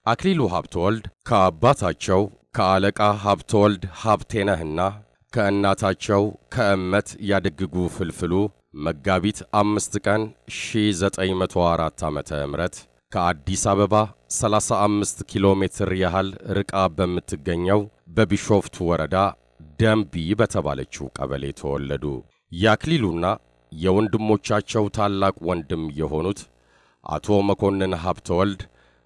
አክሊሉ ሀብተወልድ ከአባታቸው ከአለቃ ሀብተወልድ ሀብቴነህና ከእናታቸው ከእመት ያደግጉ ፍልፍሉ መጋቢት አምስት ቀን 1904 ዓመተ ምህረት ከአዲስ አበባ 35 ኪሎ ሜትር ያህል ርቃ በምትገኘው በቢሾፍቱ ወረዳ ደንቢ በተባለችው ቀበሌ ተወለዱ። የአክሊሉና የወንድሞቻቸው ታላቅ ወንድም የሆኑት አቶ መኮንን ሀብተወልድ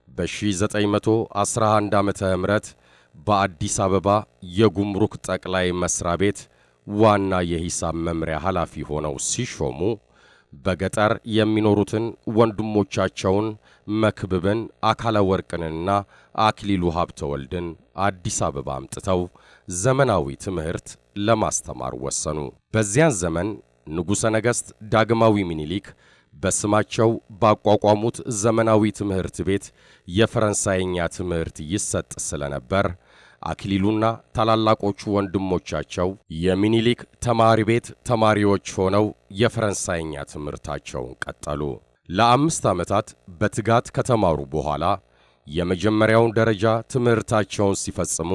በ1911 ዓመተ ምህረት በአዲስ አበባ የጉምሩክ ጠቅላይ መስሪያ ቤት ዋና የሂሳብ መምሪያ ኃላፊ ሆነው ሲሾሙ በገጠር የሚኖሩትን ወንድሞቻቸውን መክብብን፣ አካለ ወርቅንና አክሊሉ ሀብተወልድን አዲስ አበባ አምጥተው ዘመናዊ ትምህርት ለማስተማር ወሰኑ። በዚያን ዘመን ንጉሠ ነገሥት ዳግማዊ ምኒልክ በስማቸው ባቋቋሙት ዘመናዊ ትምህርት ቤት የፈረንሳይኛ ትምህርት ይሰጥ ስለነበር አክሊሉና ታላላቆቹ ወንድሞቻቸው የሚኒሊክ ተማሪ ቤት ተማሪዎች ሆነው የፈረንሳይኛ ትምህርታቸውን ቀጠሉ። ለአምስት ዓመታት በትጋት ከተማሩ በኋላ የመጀመሪያውን ደረጃ ትምህርታቸውን ሲፈጽሙ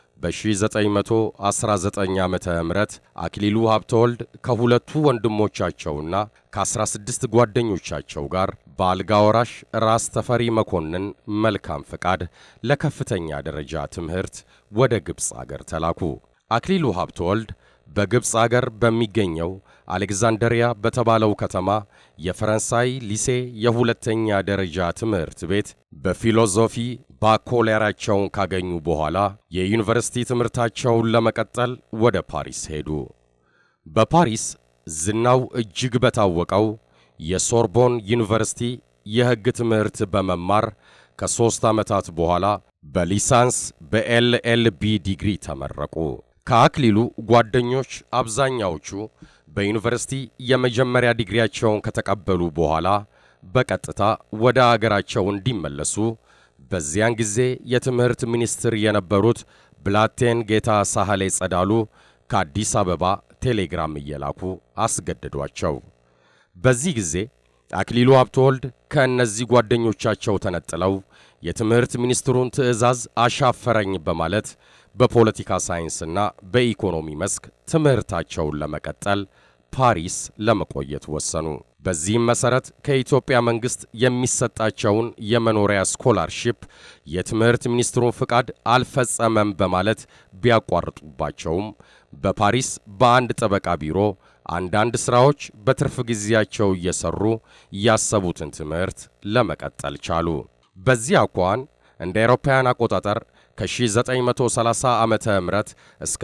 በ1919 ዓመተ ምህረት አክሊሉ ሀብተወልድ ከሁለቱ ወንድሞቻቸውና ከ16 ጓደኞቻቸው ጋር በአልጋ ወራሽ ራስ ተፈሪ መኮንን መልካም ፈቃድ ለከፍተኛ ደረጃ ትምህርት ወደ ግብፅ አገር ተላኩ። አክሊሉ ሀብተወልድ በግብፅ አገር በሚገኘው አሌክዛንደሪያ በተባለው ከተማ የፈረንሳይ ሊሴ የሁለተኛ ደረጃ ትምህርት ቤት በፊሎዞፊ ባኮሌራቸውን ካገኙ በኋላ የዩኒቨርሲቲ ትምህርታቸውን ለመቀጠል ወደ ፓሪስ ሄዱ። በፓሪስ ዝናው እጅግ በታወቀው የሶርቦን ዩኒቨርሲቲ የሕግ ትምህርት በመማር ከሦስት ዓመታት በኋላ በሊሳንስ በኤልኤልቢ ዲግሪ ተመረቁ። ከአክሊሉ ጓደኞች አብዛኛዎቹ በዩኒቨርሲቲ የመጀመሪያ ዲግሪያቸውን ከተቀበሉ በኋላ በቀጥታ ወደ አገራቸው እንዲመለሱ በዚያን ጊዜ የትምህርት ሚኒስትር የነበሩት ብላቴን ጌታ ሳህሌ ጸዳሉ ከአዲስ አበባ ቴሌግራም እየላኩ አስገደዷቸው። በዚህ ጊዜ አክሊሉ ሀብተወልድ ከእነዚህ ጓደኞቻቸው ተነጥለው የትምህርት ሚኒስትሩን ትዕዛዝ አሻፈረኝ በማለት በፖለቲካ ሳይንስና በኢኮኖሚ መስክ ትምህርታቸውን ለመቀጠል ፓሪስ ለመቆየት ወሰኑ። በዚህም መሠረት ከኢትዮጵያ መንግሥት የሚሰጣቸውን የመኖሪያ ስኮላርሺፕ የትምህርት ሚኒስትሩን ፍቃድ አልፈጸመም በማለት ቢያቋርጡባቸውም በፓሪስ በአንድ ጠበቃ ቢሮ አንዳንድ ሥራዎች በትርፍ ጊዜያቸው እየሠሩ ያሰቡትን ትምህርት ለመቀጠል ቻሉ። በዚህ አኳኋን እንደ አውሮፓውያን አቆጣጠር ከ1930 ዓመተ ምህረት እስከ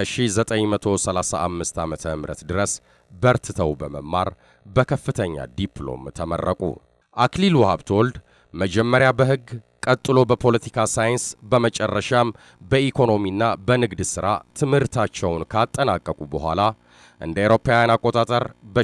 1935 ዓመተ ምህረት ድረስ በርትተው በመማር በከፍተኛ ዲፕሎም ተመረቁ። አክሊሉ ሀብተወልድ መጀመሪያ በሕግ ቀጥሎ በፖለቲካ ሳይንስ በመጨረሻም በኢኮኖሚና በንግድ ሥራ ትምህርታቸውን ካጠናቀቁ በኋላ እንደ አውሮፓውያን አቆጣጠር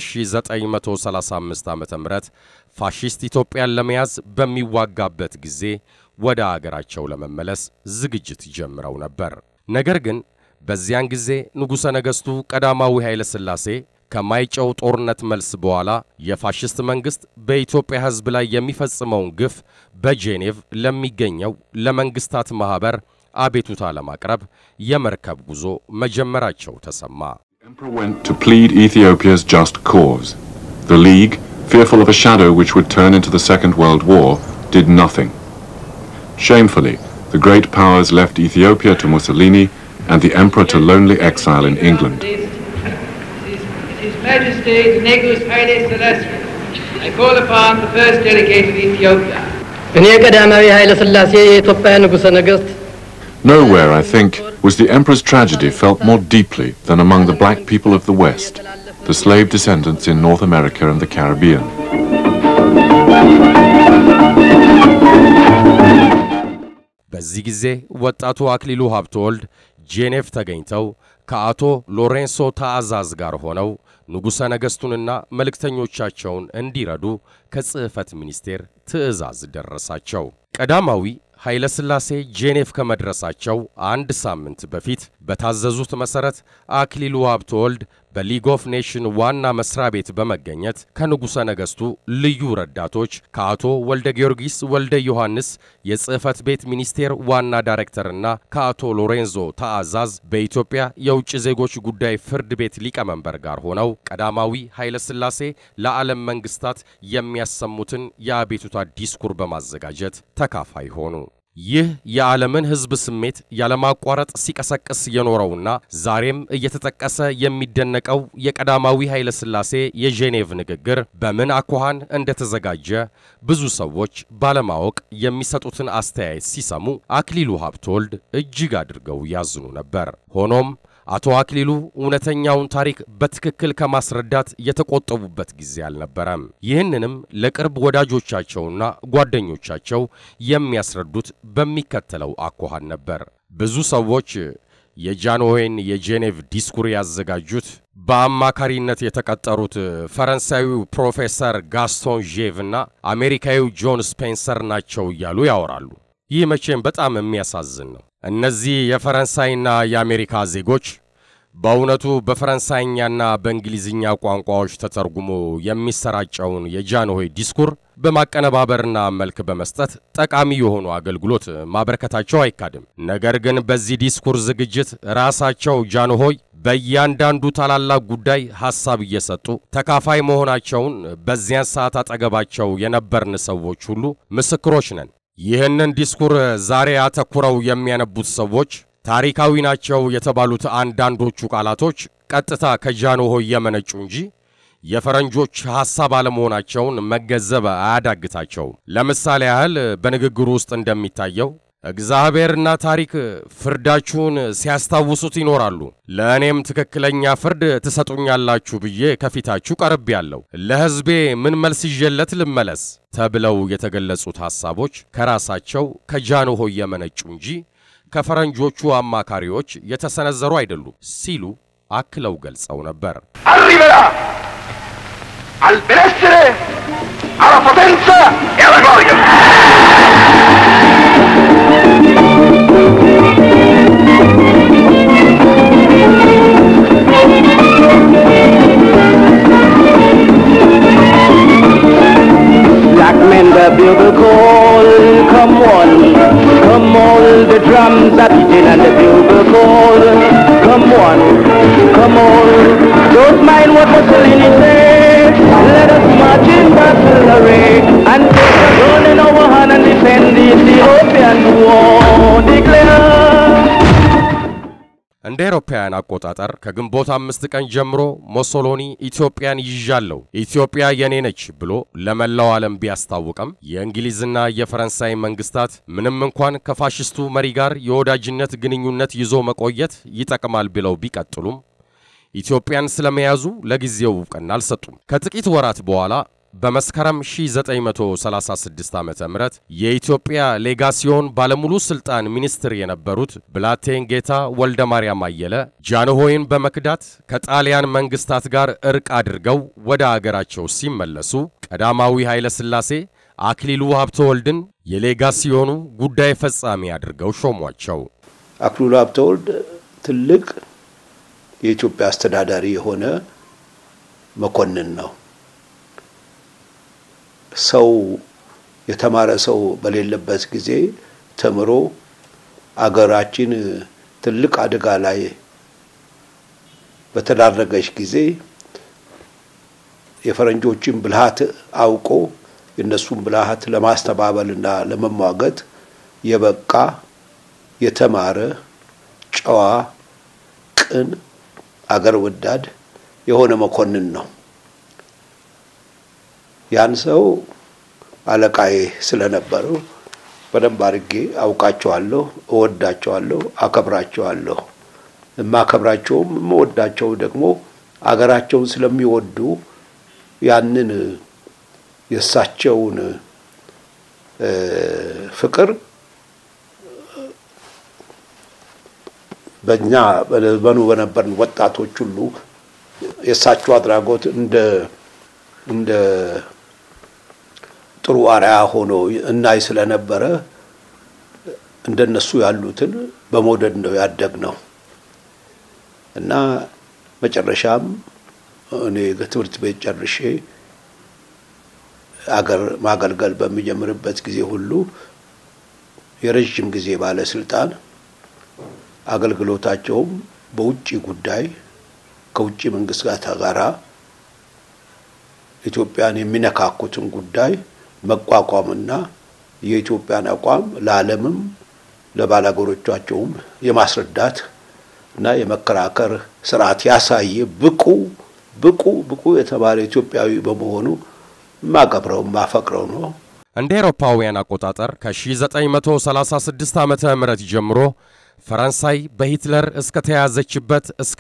በ1935 ዓ ም ፋሺስት ኢትዮጵያን ለመያዝ በሚዋጋበት ጊዜ ወደ አገራቸው ለመመለስ ዝግጅት ጀምረው ነበር። ነገር ግን በዚያን ጊዜ ንጉሠ ነገሥቱ ቀዳማዊ ኃይለ ሥላሴ ከማይጨው ጦርነት መልስ በኋላ የፋሽስት መንግሥት በኢትዮጵያ ሕዝብ ላይ የሚፈጽመውን ግፍ በጄኔቭ ለሚገኘው ለመንግሥታት ማኅበር አቤቱታ ለማቅረብ የመርከብ ጉዞ መጀመራቸው ተሰማ። The emperor went to plead Ethiopia's just cause. The League, fearful of a shadow which would turn into the Second World War, did nothing. Shamefully, the great powers left Ethiopia to Mussolini and the emperor to lonely exile in England. His Majesty Negus Haile Selassie, I call upon the first delegate of Ethiopia. እኔ ቀዳማዊ ኃይለ ሥላሴ የኢትዮጵያ ንጉሠ ነገሥት Nowhere, I think, was the emperor's tragedy felt more deeply than among the black people of the West, the slave descendants in North America and the Caribbean. በዚህ ጊዜ ወጣቱ አክሊሉ ሀብተወልድ ጄኔቭ ተገኝተው ከአቶ ሎሬንሶ ታዕዛዝ ጋር ሆነው ንጉሠ ነገሥቱንና መልእክተኞቻቸውን እንዲረዱ ከጽሕፈት ሚኒስቴር ትዕዛዝ ደረሳቸው። ቀዳማዊ ኃይለ ሥላሴ ጄኔቭ ከመድረሳቸው አንድ ሳምንት በፊት በታዘዙት መሠረት አክሊሉ ሀብተወልድ በሊግ ኦፍ ኔሽን ዋና መስሪያ ቤት በመገኘት ከንጉሠ ነገሥቱ ልዩ ረዳቶች ከአቶ ወልደ ጊዮርጊስ ወልደ ዮሐንስ የጽሕፈት ቤት ሚኒስቴር ዋና ዳይሬክተርና ከአቶ ሎሬንዞ ተአዛዝ በኢትዮጵያ የውጭ ዜጎች ጉዳይ ፍርድ ቤት ሊቀመንበር ጋር ሆነው ቀዳማዊ ኃይለ ሥላሴ ለዓለም መንግስታት የሚያሰሙትን የአቤቱታ ዲስኩር በማዘጋጀት ተካፋይ ሆኑ። ይህ የዓለምን ሕዝብ ስሜት ያለማቋረጥ ሲቀሰቅስ የኖረውና ዛሬም እየተጠቀሰ የሚደነቀው የቀዳማዊ ኃይለ ሥላሴ የጄኔቭ ንግግር በምን አኳኋን እንደተዘጋጀ ብዙ ሰዎች ባለማወቅ የሚሰጡትን አስተያየት ሲሰሙ አክሊሉ ሀብተወልድ እጅግ አድርገው ያዝኑ ነበር። ሆኖም አቶ አክሊሉ እውነተኛውን ታሪክ በትክክል ከማስረዳት የተቆጠቡበት ጊዜ አልነበረም። ይህንንም ለቅርብ ወዳጆቻቸውና ጓደኞቻቸው የሚያስረዱት በሚከተለው አኳኋን ነበር። ብዙ ሰዎች የጃንሆይን የጄኔቭ ዲስኩር ያዘጋጁት በአማካሪነት የተቀጠሩት ፈረንሳዊው ፕሮፌሰር ጋስቶን ዤቭ እና አሜሪካዊው ጆን ስፔንሰር ናቸው እያሉ ያወራሉ። ይህ መቼም በጣም የሚያሳዝን ነው። እነዚህ የፈረንሳይና የአሜሪካ ዜጎች በእውነቱ በፈረንሳይኛና በእንግሊዝኛ ቋንቋዎች ተተርጉሞ የሚሰራጨውን የጃንሆይ ዲስኩር በማቀነባበርና መልክ በመስጠት ጠቃሚ የሆኑ አገልግሎት ማበረከታቸው አይካድም። ነገር ግን በዚህ ዲስኩር ዝግጅት ራሳቸው ጃንሆይ በእያንዳንዱ ታላላቅ ጉዳይ ሐሳብ እየሰጡ ተካፋይ መሆናቸውን በዚያን ሰዓት አጠገባቸው የነበርን ሰዎች ሁሉ ምስክሮች ነን። ይህንን ዲስኩር ዛሬ አተኩረው የሚያነቡት ሰዎች ታሪካዊ ናቸው የተባሉት አንዳንዶቹ ቃላቶች ቀጥታ ከጃንሆይ የመነጩ እንጂ የፈረንጆች ሐሳብ አለመሆናቸውን መገንዘብ አያዳግታቸውም። ለምሳሌ ያህል በንግግሩ ውስጥ እንደሚታየው እግዚአብሔርና ታሪክ ፍርዳችሁን ሲያስታውሱት ይኖራሉ፣ ለእኔም ትክክለኛ ፍርድ ትሰጡኛላችሁ ብዬ ከፊታችሁ ቀርቤያለሁ። ለሕዝቤ ምን መልስ ይዤለት ልመለስ ተብለው የተገለጹት ሐሳቦች ከራሳቸው ከጃንሆይ የመነጩ እንጂ ከፈረንጆቹ አማካሪዎች የተሰነዘሩ አይደሉም ሲሉ አክለው ገልጸው ነበር። arriverà al benessere, alla potenza e alla gloria. Black men the bugle call, come on, come on, the drums are beating and the bugle call, come on, come on, don't mind what Mussolini said, let us march in battle array and take a gun in our hand and defend the Ethiopian war, declare. እንደ አውሮፓውያን አቆጣጠር ከግንቦት አምስት ቀን ጀምሮ ሞሶሎኒ ኢትዮጵያን ይዣለሁ፣ ኢትዮጵያ የኔ ነች ብሎ ለመላው ዓለም ቢያስታውቅም የእንግሊዝና የፈረንሳይ መንግስታት ምንም እንኳን ከፋሽስቱ መሪ ጋር የወዳጅነት ግንኙነት ይዞ መቆየት ይጠቅማል ብለው ቢቀጥሉም ኢትዮጵያን ስለመያዙ ለጊዜው እውቅና አልሰጡም። ከጥቂት ወራት በኋላ በመስከረም 1936 ዓ ም የኢትዮጵያ ሌጋሲዮን ባለሙሉ ስልጣን ሚኒስትር የነበሩት ብላቴን ጌታ ወልደ ማርያም አየለ ጃንሆይን በመክዳት ከጣሊያን መንግስታት ጋር እርቅ አድርገው ወደ አገራቸው ሲመለሱ ቀዳማዊ ኃይለ ሥላሴ አክሊሉ ሀብተወልድን የሌጋሲዮኑ ጉዳይ ፈጻሚ አድርገው ሾሟቸው። አክሊሉ ሀብተወልድ ትልቅ የኢትዮጵያ አስተዳዳሪ የሆነ መኮንን ነው። ሰው የተማረ ሰው በሌለበት ጊዜ ተምሮ አገራችን ትልቅ አደጋ ላይ በተዳረገች ጊዜ የፈረንጆችን ብልሃት አውቆ የእነሱን ብልሃት ለማስተባበልና ለመሟገት የበቃ የተማረ ጨዋ፣ ቅን፣ አገር ወዳድ የሆነ መኮንን ነው። ያን ሰው አለቃዬ ስለነበረው በደንብ አድርጌ አውቃቸዋለሁ፣ እወዳቸዋለሁ፣ አከብራቸዋለሁ። የማከብራቸውም የምወዳቸው ደግሞ አገራቸውን ስለሚወዱ ያንን የእሳቸውን ፍቅር በእኛ በዘመኑ በነበርን ወጣቶች ሁሉ የእሳቸው አድራጎት እንደ እንደ ጥሩ አርያ ሆኖ እናይ ስለነበረ እንደነሱ ያሉትን በመውደድ ነው ያደግ ነው እና መጨረሻም እኔ ትምህርት ቤት ጨርሼ አገር ማገልገል በሚጀምርበት ጊዜ ሁሉ የረዥም ጊዜ ባለስልጣን አገልግሎታቸውም በውጭ ጉዳይ ከውጭ መንግስታት ጋራ ኢትዮጵያን የሚነካኩትን ጉዳይ መቋቋምና የኢትዮጵያን አቋም ለዓለምም ለባላገሮቻቸውም የማስረዳት እና የመከራከር ስርዓት ያሳየ ብቁ ብቁ ብቁ የተባለ ኢትዮጵያዊ በመሆኑ ማከብረው ማፈቅረው ነው። እንደ አውሮፓውያን አቆጣጠር ከ1936 ዓመተ ምህረት ጀምሮ ፈረንሳይ በሂትለር እስከ ተያዘችበት እስከ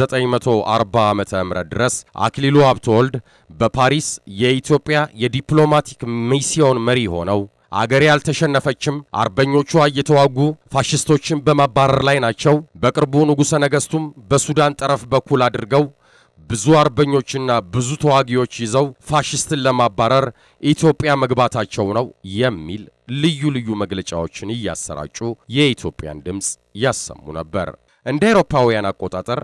1940 ዓመተ ምህረት ድረስ አክሊሉ ሀብተወልድ በፓሪስ የኢትዮጵያ የዲፕሎማቲክ ሚስዮን መሪ ሆነው አገሬ አልተሸነፈችም፣ አርበኞቿ እየተዋጉ ፋሽስቶችን በማባረር ላይ ናቸው። በቅርቡ ንጉሠ ነገሥቱም በሱዳን ጠረፍ በኩል አድርገው ብዙ አርበኞችና ብዙ ተዋጊዎች ይዘው ፋሽስትን ለማባረር ኢትዮጵያ መግባታቸው ነው የሚል ልዩ ልዩ መግለጫዎችን እያሰራጩ የኢትዮጵያን ድምፅ ያሰሙ ነበር። እንደ አውሮፓውያን አቆጣጠር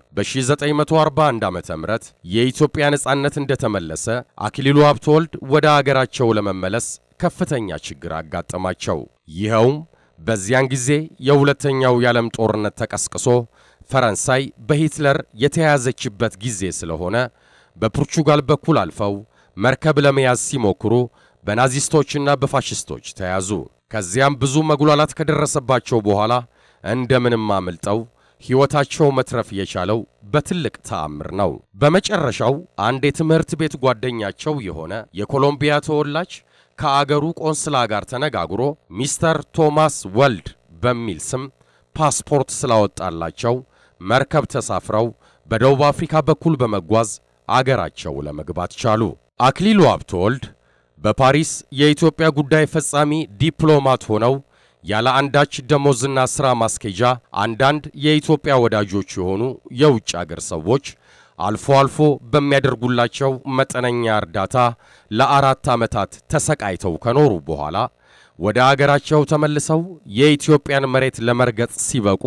በ1941 ዓ ም የኢትዮጵያ ነጻነት እንደተመለሰ አክሊሉ ሀብተወልድ ወደ አገራቸው ለመመለስ ከፍተኛ ችግር አጋጠማቸው። ይኸውም በዚያን ጊዜ የሁለተኛው የዓለም ጦርነት ተቀስቅሶ ፈረንሳይ በሂትለር የተያዘችበት ጊዜ ስለሆነ በፖርቹጋል በኩል አልፈው መርከብ ለመያዝ ሲሞክሩ በናዚስቶችና በፋሽስቶች ተያዙ። ከዚያም ብዙ መጉላላት ከደረሰባቸው በኋላ እንደምንም አምልጠው ሕይወታቸው መትረፍ የቻለው በትልቅ ተአምር ነው። በመጨረሻው አንድ የትምህርት ቤት ጓደኛቸው የሆነ የኮሎምቢያ ተወላጅ ከአገሩ ቆንስላ ጋር ተነጋግሮ ሚስተር ቶማስ ወልድ በሚል ስም ፓስፖርት ስላወጣላቸው መርከብ ተሳፍረው በደቡብ አፍሪካ በኩል በመጓዝ አገራቸው ለመግባት ቻሉ። አክሊሉ ሀብተወልድ በፓሪስ የኢትዮጵያ ጉዳይ ፈጻሚ ዲፕሎማት ሆነው ያለ አንዳች ደሞዝና ሥራ ማስኬጃ አንዳንድ የኢትዮጵያ ወዳጆች የሆኑ የውጭ አገር ሰዎች አልፎ አልፎ በሚያደርጉላቸው መጠነኛ እርዳታ ለአራት ዓመታት ተሰቃይተው ከኖሩ በኋላ ወደ አገራቸው ተመልሰው የኢትዮጵያን መሬት ለመርገጥ ሲበቁ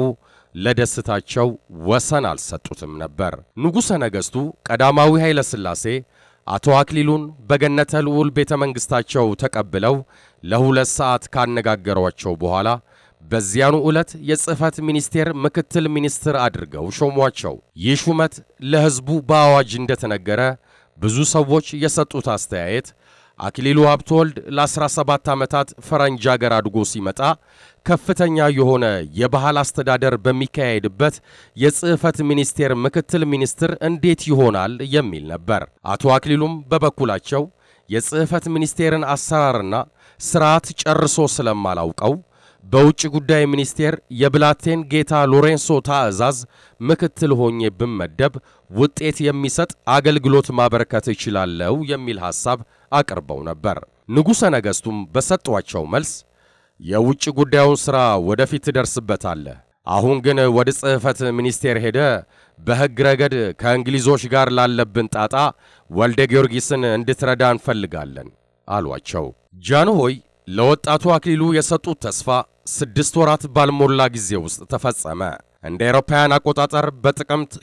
ለደስታቸው ወሰን አልሰጡትም ነበር። ንጉሠ ነገሥቱ ቀዳማዊ ኃይለ ሥላሴ አቶ አክሊሉን በገነተ ልዑል ቤተ መንግሥታቸው ተቀብለው ለሁለት ሰዓት ካነጋገሯቸው በኋላ በዚያኑ ዕለት የጽሕፈት ሚኒስቴር ምክትል ሚኒስትር አድርገው ሾሟቸው። ይህ ሹመት ለሕዝቡ በአዋጅ እንደተነገረ ብዙ ሰዎች የሰጡት አስተያየት አክሊሉ ሀብተወልድ ለ17 ዓመታት ፈረንጅ አገር አድጎ ሲመጣ ከፍተኛ የሆነ የባህል አስተዳደር በሚካሄድበት የጽሕፈት ሚኒስቴር ምክትል ሚኒስትር እንዴት ይሆናል የሚል ነበር። አቶ አክሊሉም በበኩላቸው የጽሕፈት ሚኒስቴርን አሰራርና ስርዓት ጨርሶ ስለማላውቀው በውጭ ጉዳይ ሚኒስቴር የብላቴን ጌታ ሎሬንሶ ታዕዛዝ ምክትል ሆኜ ብመደብ ውጤት የሚሰጥ አገልግሎት ማበረከት እችላለሁ የሚል ሐሳብ አቅርበው ነበር። ንጉሠ ነገሥቱም በሰጧቸው መልስ የውጭ ጉዳዩን ሥራ ወደፊት ትደርስበታለህ፣ አሁን ግን ወደ ጽሕፈት ሚኒስቴር ሄደ በሕግ ረገድ ከእንግሊዞች ጋር ላለብን ጣጣ ወልደ ጊዮርጊስን እንድትረዳ እንፈልጋለን አሏቸው። ጃንሆይ ለወጣቱ አክሊሉ የሰጡት ተስፋ ስድስት ወራት ባልሞላ ጊዜ ውስጥ ተፈጸመ። እንደ አውሮፓውያን አቆጣጠር በጥቅምት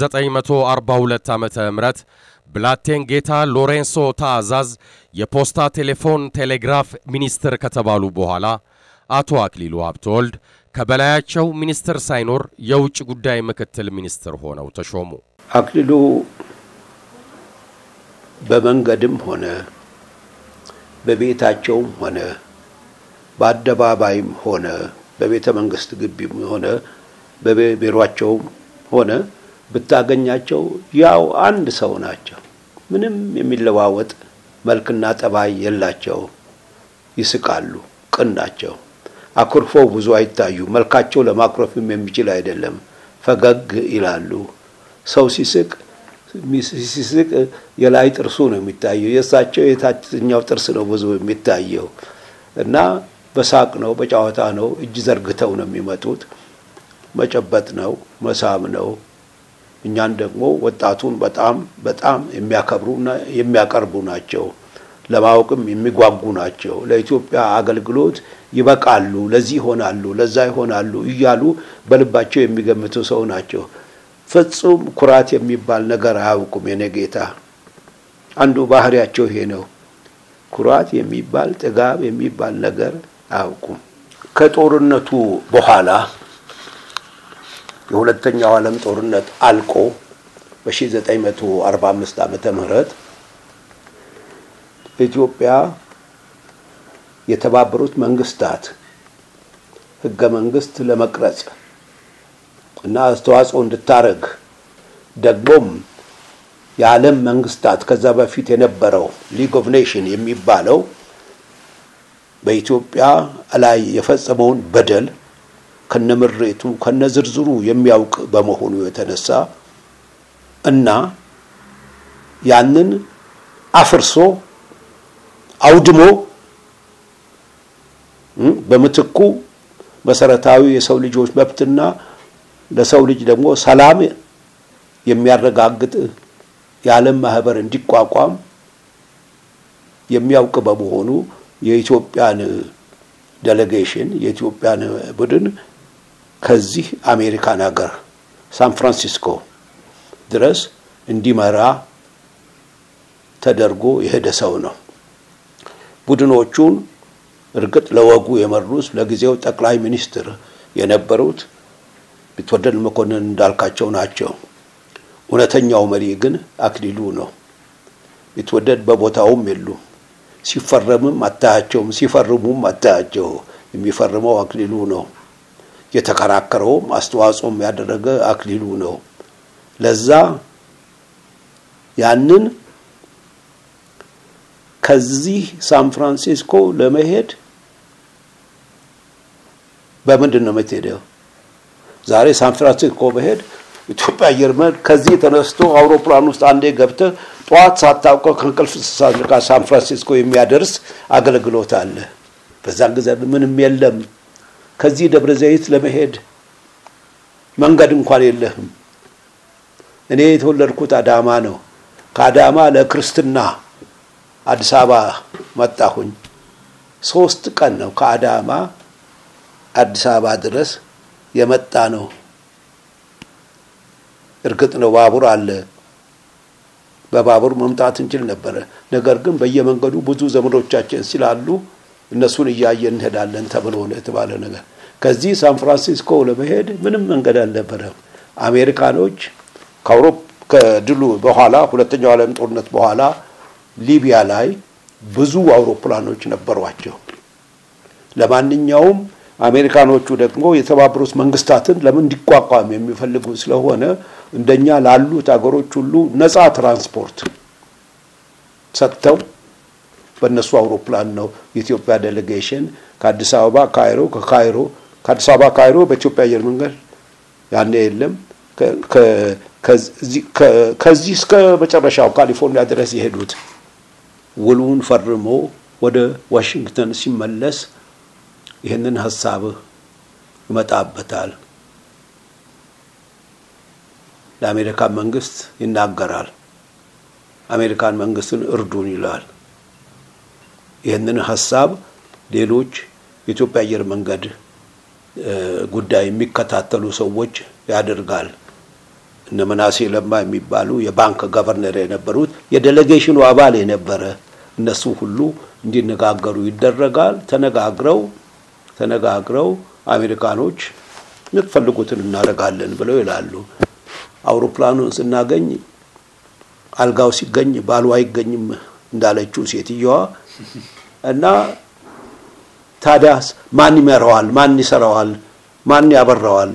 1942 ዓመተ ምህረት ብላቴን ጌታ ሎሬንሶ ታዕዛዝ የፖስታ ቴሌፎን ቴሌግራፍ ሚኒስትር ከተባሉ በኋላ አቶ አክሊሉ ሀብተወልድ ከበላያቸው ሚኒስትር ሳይኖር የውጭ ጉዳይ ምክትል ሚኒስትር ሆነው ተሾሙ። አክሊሉ በመንገድም ሆነ በቤታቸውም ሆነ በአደባባይም ሆነ በቤተ መንግስት ግቢም ሆነ በቢሮአቸውም ሆነ ብታገኛቸው ያው አንድ ሰው ናቸው። ምንም የሚለዋወጥ መልክና ጠባይ የላቸው። ይስቃሉ፣ ቅን ናቸው። አኩርፈው ብዙ አይታዩ። መልካቸው ለማኩረፍም የሚችል አይደለም። ፈገግ ይላሉ። ሰው ሲስቅ ሲስቅ የላይ ጥርሱ ነው የሚታየው። የእሳቸው የታችኛው ጥርስ ነው ብዙ የሚታየው እና በሳቅ ነው፣ በጨዋታ ነው። እጅ ዘርግተው ነው የሚመጡት። መጨበጥ ነው፣ መሳም ነው። እኛን ደግሞ ወጣቱን በጣም በጣም የሚያከብሩና የሚያቀርቡ ናቸው። ለማወቅም የሚጓጉ ናቸው። ለኢትዮጵያ አገልግሎት ይበቃሉ፣ ለዚህ ይሆናሉ፣ ለዛ ይሆናሉ እያሉ በልባቸው የሚገምቱ ሰው ናቸው። ፍጹም ኩራት የሚባል ነገር አያውቁም። የኔ ጌታ አንዱ ባህሪያቸው ይሄ ነው። ኩራት የሚባል ጥጋብ የሚባል ነገር አያውቁም። ከጦርነቱ በኋላ የሁለተኛው ዓለም ጦርነት አልቆ በ1945 ዓመተ ምህረት ኢትዮጵያ የተባበሩት መንግስታት ህገ መንግስት ለመቅረጽ እና አስተዋጽኦ እንድታረግ ደግሞም የዓለም መንግስታት ከዛ በፊት የነበረው ሊግ ኦፍ ኔሽን የሚባለው በኢትዮጵያ ላይ የፈጸመውን በደል ከነምሬቱ ከነዝርዝሩ የሚያውቅ በመሆኑ የተነሳ እና ያንን አፍርሶ አውድሞ በምትኩ መሰረታዊ የሰው ልጆች መብትና ለሰው ልጅ ደግሞ ሰላም የሚያረጋግጥ የዓለም ማህበር እንዲቋቋም የሚያውቅ በመሆኑ የኢትዮጵያን ዴሌጌሽን የኢትዮጵያን ቡድን ከዚህ አሜሪካን ሀገር ሳን ፍራንሲስኮ ድረስ እንዲመራ ተደርጎ የሄደ ሰው ነው። ቡድኖቹን እርግጥ ለወጉ የመሩት ለጊዜው ጠቅላይ ሚኒስትር የነበሩት ቢትወደድ መኮንን እንዳልካቸው ናቸው። እውነተኛው መሪ ግን አክሊሉ ነው። ቢትወደድ በቦታውም የሉም። ሲፈረምም አታያቸውም፣ ሲፈርሙም አታያቸው። የሚፈርመው አክሊሉ ነው። የተከራከረውም አስተዋጽኦም ያደረገ አክሊሉ ነው። ለዛ ያንን ከዚህ ሳን ፍራንሲስኮ ለመሄድ በምንድን ነው የምትሄደው? ዛሬ ሳን ፍራንሲስኮ መሄድ ኢትዮጵያ አየር መንገድ ከዚህ ተነስቶ አውሮፕላን ውስጥ አንዴ ገብተህ ጠዋት ሳታውቀው ከእንቅልፍ ሳትነቃ ሳን ፍራንሲስኮ የሚያደርስ አገልግሎት አለ። በዛን ጊዜ ምንም የለም። ከዚህ ደብረ ዘይት ለመሄድ መንገድ እንኳን የለህም። እኔ የተወለድኩት አዳማ ነው። ከአዳማ ለክርስትና አዲስ አበባ መጣሁኝ። ሶስት ቀን ነው ከአዳማ አዲስ አበባ ድረስ የመጣ ነው። እርግጥ ነው ባቡር አለ። በባቡር መምጣት እንችል ነበረ። ነገር ግን በየመንገዱ ብዙ ዘመዶቻችን ስላሉ እነሱን እያየን እንሄዳለን ተብሎ ነው የተባለ ነገር። ከዚህ ሳን ፍራንሲስኮ ለመሄድ ምንም መንገድ አልነበረም። አሜሪካኖች ከአውሮፓ ከድሉ በኋላ ሁለተኛው ዓለም ጦርነት በኋላ ሊቢያ ላይ ብዙ አውሮፕላኖች ነበሯቸው። ለማንኛውም አሜሪካኖቹ ደግሞ የተባበሩት መንግስታትን ለምን እንዲቋቋም የሚፈልጉ ስለሆነ እንደኛ ላሉት አገሮች ሁሉ ነፃ ትራንስፖርት ሰጥተው በእነሱ አውሮፕላን ነው የኢትዮጵያ ዴሌጌሽን ከአዲስ አበባ ካይሮ፣ ከካይሮ ከአዲስ አበባ ካይሮ በኢትዮጵያ አየር መንገድ ያኔ የለም ከዚህ እስከ መጨረሻው ካሊፎርኒያ ድረስ የሄዱት ውሉን ፈርሞ ወደ ዋሽንግተን ሲመለስ ይህንን ሀሳብ ይመጣበታል። ለአሜሪካን መንግስት ይናገራል። አሜሪካን መንግስትን እርዱን ይላል። ይህንን ሀሳብ ሌሎች የኢትዮጵያ አየር መንገድ ጉዳይ የሚከታተሉ ሰዎች ያደርጋል። እነ መናሴ ለማ የሚባሉ የባንክ ገቨርነር የነበሩት የዴሌጌሽኑ አባል የነበረ እነሱ ሁሉ እንዲነጋገሩ ይደረጋል። ተነጋግረው ተነጋግረው አሜሪካኖች የምትፈልጉትን እናደርጋለን ብለው ይላሉ። አውሮፕላኑን ስናገኝ አልጋው ሲገኝ ባሉ አይገኝም እንዳለችው ሴትየዋ እና ታዲያስ ማን ይመራዋል? ማን ይሰራዋል? ማን ያበራዋል?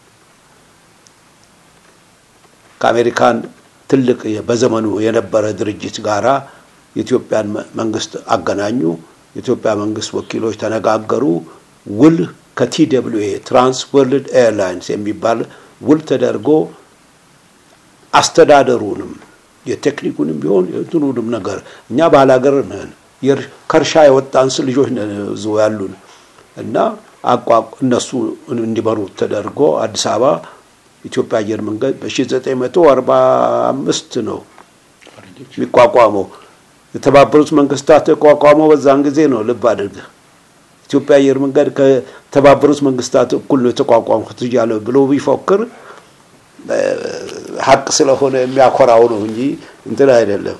ከአሜሪካን ትልቅ በዘመኑ የነበረ ድርጅት ጋራ የኢትዮጵያን መንግስት አገናኙ። የኢትዮጵያ መንግስት ወኪሎች ተነጋገሩ። ውል ከቲደብሊው ኤ ትራንስ ወርልድ ኤርላይንስ የሚባል ውል ተደርጎ አስተዳደሩንም የቴክኒኩንም ቢሆን የትኑንም ነገር እኛ ባላገር ነን፣ ከእርሻ የወጣን ልጆች ነን እዙ ያሉን እና እነሱ እንዲመሩት ተደርጎ አዲስ አበባ ኢትዮጵያ አየር መንገድ በ1945 ነው የሚቋቋመው። የተባበሩት መንግስታት የተቋቋመው በዛን ጊዜ ነው። ልብ አድርግ። ኢትዮጵያ አየር መንገድ ከተባበሩት መንግስታት እኩል ነው የተቋቋምኩት እያለ ብሎ ቢፎክር ሀቅ ስለሆነ የሚያኮራው ነው እንጂ እንትን አይደለም።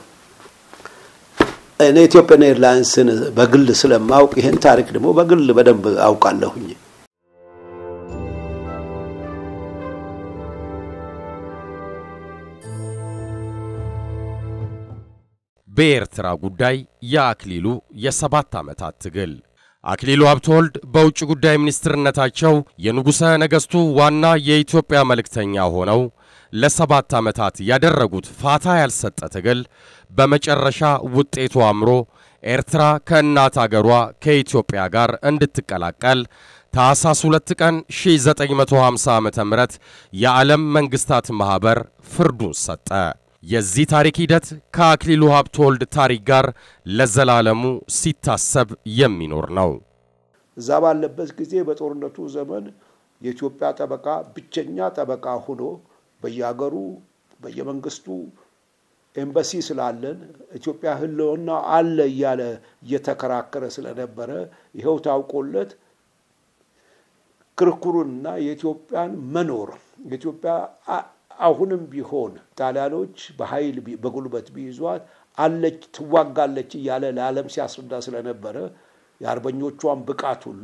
እኔ ኢትዮጵያን ኤርላይንስን በግል ስለማውቅ ይህን ታሪክ ደግሞ በግል በደንብ አውቃለሁኝ። በኤርትራ ጉዳይ የአክሊሉ የሰባት ዓመታት ትግል አክሊሉ ሀብተወልድ በውጭ ጉዳይ ሚኒስትርነታቸው የንጉሠ ነገሥቱ ዋና የኢትዮጵያ መልእክተኛ ሆነው ለሰባት ዓመታት ያደረጉት ፋታ ያልሰጠ ትግል በመጨረሻ ውጤቱ አምሮ ኤርትራ ከእናት አገሯ ከኢትዮጵያ ጋር እንድትቀላቀል ታኅሳስ 2 ቀን 1950 ዓ ም የዓለም መንግሥታት ማኅበር ፍርዱን ሰጠ። የዚህ ታሪክ ሂደት ከአክሊሉ ሀብተወልድ ታሪክ ጋር ለዘላለሙ ሲታሰብ የሚኖር ነው። እዛ ባለበት ጊዜ በጦርነቱ ዘመን የኢትዮጵያ ጠበቃ ብቸኛ ጠበቃ ሆኖ በየሀገሩ በየመንግስቱ ኤምባሲ ስላለን ኢትዮጵያ ሕልውና አለ እያለ እየተከራከረ ስለነበረ ይኸው ታውቆለት ክርክሩንና የኢትዮጵያን መኖር የኢትዮጵያ አሁንም ቢሆን ጣሊያኖች በኃይል በጉልበት ቢይዟት አለች ትዋጋለች እያለ ለዓለም ሲያስረዳ ስለነበረ የአርበኞቿን ብቃት ሁሉ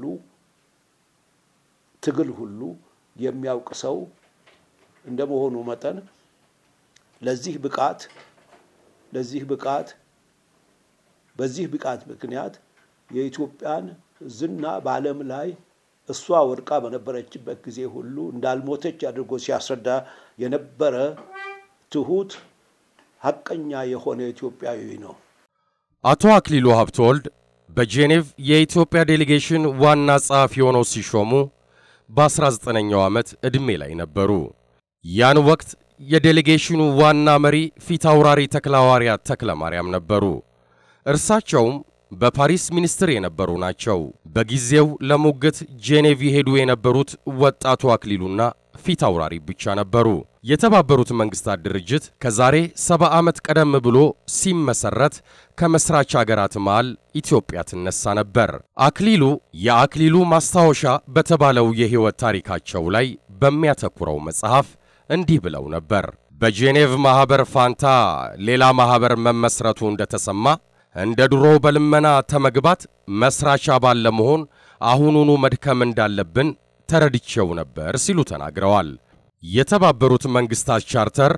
ትግል ሁሉ የሚያውቅ ሰው እንደመሆኑ መጠን ለዚህ ብቃት ለዚህ ብቃት በዚህ ብቃት ምክንያት የኢትዮጵያን ዝና በዓለም ላይ እሷ ወድቃ በነበረችበት ጊዜ ሁሉ እንዳልሞተች አድርጎ ሲያስረዳ የነበረ ትሁት ሐቀኛ የሆነ ኢትዮጵያዊ ነው። አቶ አክሊሉ ሀብተወልድ በጄኔቭ የኢትዮጵያ ዴሌጌሽን ዋና ጸሐፊ ሆነው ሲሾሙ በ19ኛው ዓመት ዕድሜ ላይ ነበሩ። ያን ወቅት የዴሌጌሽኑ ዋና መሪ ፊት አውራሪ ተክለሐዋርያት ተክለ ማርያም ነበሩ። እርሳቸውም በፓሪስ ሚኒስትር የነበሩ ናቸው። በጊዜው ለሙግት ጄኔቭ የሄዱ የነበሩት ወጣቱ አክሊሉና ፊት አውራሪ ብቻ ነበሩ። የተባበሩት መንግስታት ድርጅት ከዛሬ ሰባ ዓመት ቀደም ብሎ ሲመሰረት ከመስራች አገራት መሃል ኢትዮጵያ ትነሳ ነበር። አክሊሉ የአክሊሉ ማስታወሻ በተባለው የሕይወት ታሪካቸው ላይ በሚያተኩረው መጽሐፍ እንዲህ ብለው ነበር። በጄኔቭ ማኅበር ፋንታ ሌላ ማኅበር መመስረቱ እንደተሰማ እንደ ድሮ በልመና ተመግባት መስራች አባል ለመሆን አሁኑኑ መድከም እንዳለብን ተረድቼው ነበር ሲሉ ተናግረዋል። የተባበሩት መንግስታት ቻርተር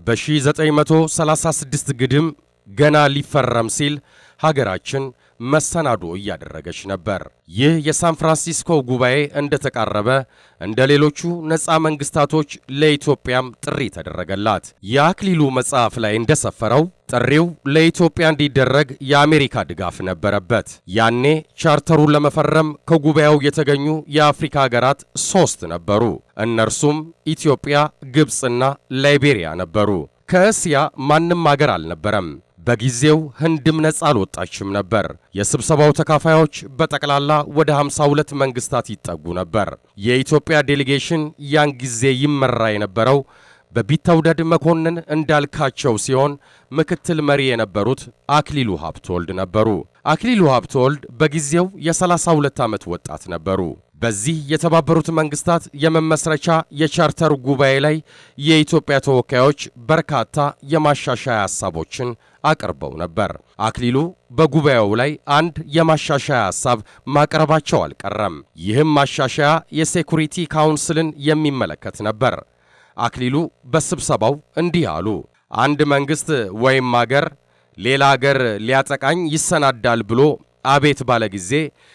በ1936 ግድም ገና ሊፈረም ሲል ሀገራችን መሰናዶ እያደረገች ነበር። ይህ የሳን ፍራንሲስኮ ጉባኤ እንደተቃረበ እንደ ሌሎቹ ነፃ መንግስታቶች ለኢትዮጵያም ጥሪ ተደረገላት። የአክሊሉ መጽሐፍ ላይ እንደሰፈረው ጥሪው ለኢትዮጵያ እንዲደረግ የአሜሪካ ድጋፍ ነበረበት። ያኔ ቻርተሩን ለመፈረም ከጉባኤው የተገኙ የአፍሪካ ሀገራት ሦስት ነበሩ። እነርሱም ኢትዮጵያ፣ ግብፅና ላይቤሪያ ነበሩ። ከእስያ ማንም አገር አልነበረም። በጊዜው ህንድም ነጻ አልወጣችም ነበር። የስብሰባው ተካፋዮች በጠቅላላ ወደ 52 መንግስታት ይጠጉ ነበር። የኢትዮጵያ ዴሌጌሽን ያን ጊዜ ይመራ የነበረው በቢተውደድ መኮንን እንዳልካቸው ሲሆን ምክትል መሪ የነበሩት አክሊሉ ሀብተወልድ ነበሩ። አክሊሉ ሀብተወልድ በጊዜው የ32 ዓመት ወጣት ነበሩ። በዚህ የተባበሩት መንግስታት የመመስረቻ የቻርተር ጉባኤ ላይ የኢትዮጵያ ተወካዮች በርካታ የማሻሻያ ሐሳቦችን አቅርበው ነበር። አክሊሉ በጉባኤው ላይ አንድ የማሻሻያ ሐሳብ ማቅረባቸው አልቀረም። ይህም ማሻሻያ የሴኩሪቲ ካውንስልን የሚመለከት ነበር። አክሊሉ በስብሰባው እንዲህ አሉ። አንድ መንግሥት ወይም አገር ሌላ አገር ሊያጠቃኝ ይሰናዳል ብሎ አቤት ባለ ጊዜ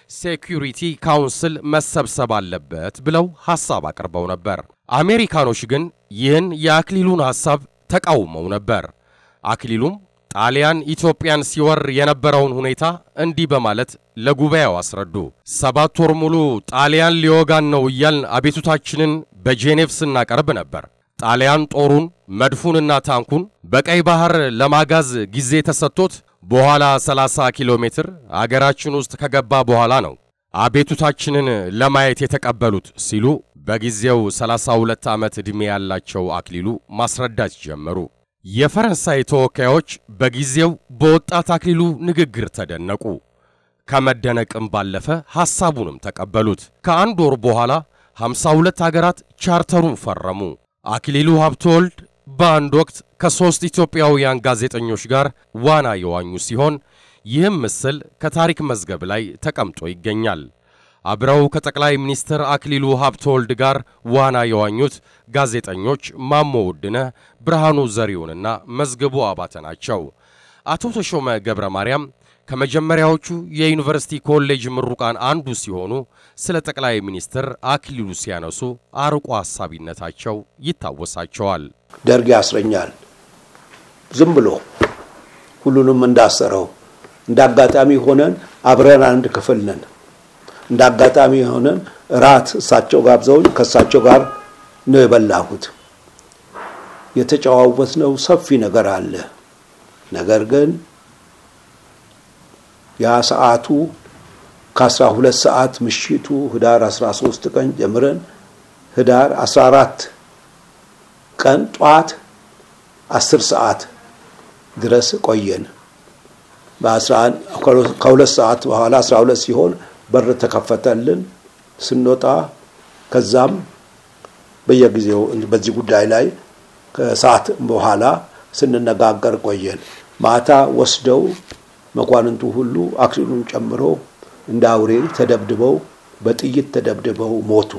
ሴኩሪቲ ካውንስል መሰብሰብ አለበት ብለው ሐሳብ አቅርበው ነበር። አሜሪካኖች ግን ይህን የአክሊሉን ሐሳብ ተቃውመው ነበር። አክሊሉም ጣሊያን ኢትዮጵያን ሲወር የነበረውን ሁኔታ እንዲህ በማለት ለጉባኤው አስረዱ። ሰባት ወር ሙሉ ጣሊያን ሊወጋን ነው እያልን አቤቱታችንን በጄኔቭ ስናቀርብ ነበር። ጣሊያን ጦሩን መድፉንና ታንኩን በቀይ ባህር ለማጋዝ ጊዜ ተሰጥቶት በኋላ 30 ኪሎ ሜትር አገራችን ውስጥ ከገባ በኋላ ነው አቤቱታችንን ለማየት የተቀበሉት ሲሉ በጊዜው 32 ዓመት ዕድሜ ያላቸው አክሊሉ ማስረዳት ጀመሩ። የፈረንሳይ ተወካዮች በጊዜው በወጣት አክሊሉ ንግግር ተደነቁ። ከመደነቅም ባለፈ ሐሳቡንም ተቀበሉት። ከአንድ ወር በኋላ 52 አገራት ቻርተሩን ፈረሙ። አክሊሉ ሀብተወልድ በአንድ ወቅት ከሦስት ኢትዮጵያውያን ጋዜጠኞች ጋር ዋና የዋኙ ሲሆን ይህም ምስል ከታሪክ መዝገብ ላይ ተቀምጦ ይገኛል። አብረው ከጠቅላይ ሚኒስትር አክሊሉ ሀብተወልድ ጋር ዋና የዋኙት ጋዜጠኞች ማሞ ውድነህ፣ ብርሃኑ ዘሪሁንና መዝገቡ አባተ ናቸው። አቶ ተሾመ ገብረ ማርያም ከመጀመሪያዎቹ የዩኒቨርሲቲ ኮሌጅ ምሩቃን አንዱ ሲሆኑ ስለ ጠቅላይ ሚኒስትር አክሊሉ ሲያነሱ አርቆ ሐሳቢነታቸው ይታወሳቸዋል። ደርግ ያስረኛል ዝም ብሎ ሁሉንም እንዳሰረው እንደ አጋጣሚ ሆነን አብረን አንድ ክፍል ነን። እንደ አጋጣሚ ሆነን እራት እሳቸው ጋብዘውኝ ከእሳቸው ጋር ነው የበላሁት። የተጨዋወትነው ሰፊ ነገር አለ። ነገር ግን ያ ሰዓቱ ከአስራ ሁለት ሰዓት ምሽቱ ህዳር 13 ቀን ጀምረን ህዳር 14 ቀን ጧት 10 ሰዓት ድረስ ቆየን። ከሁለት ሰዓት በኋላ 12 ሲሆን በር ተከፈተልን። ስንወጣ ከዛም በየጊዜው በዚህ ጉዳይ ላይ ከሰዓት በኋላ ስንነጋገር ቆየን። ማታ ወስደው መኳንንቱ ሁሉ አክሊሉን ጨምሮ እንደ አውሬ ተደብድበው በጥይት ተደብድበው ሞቱ።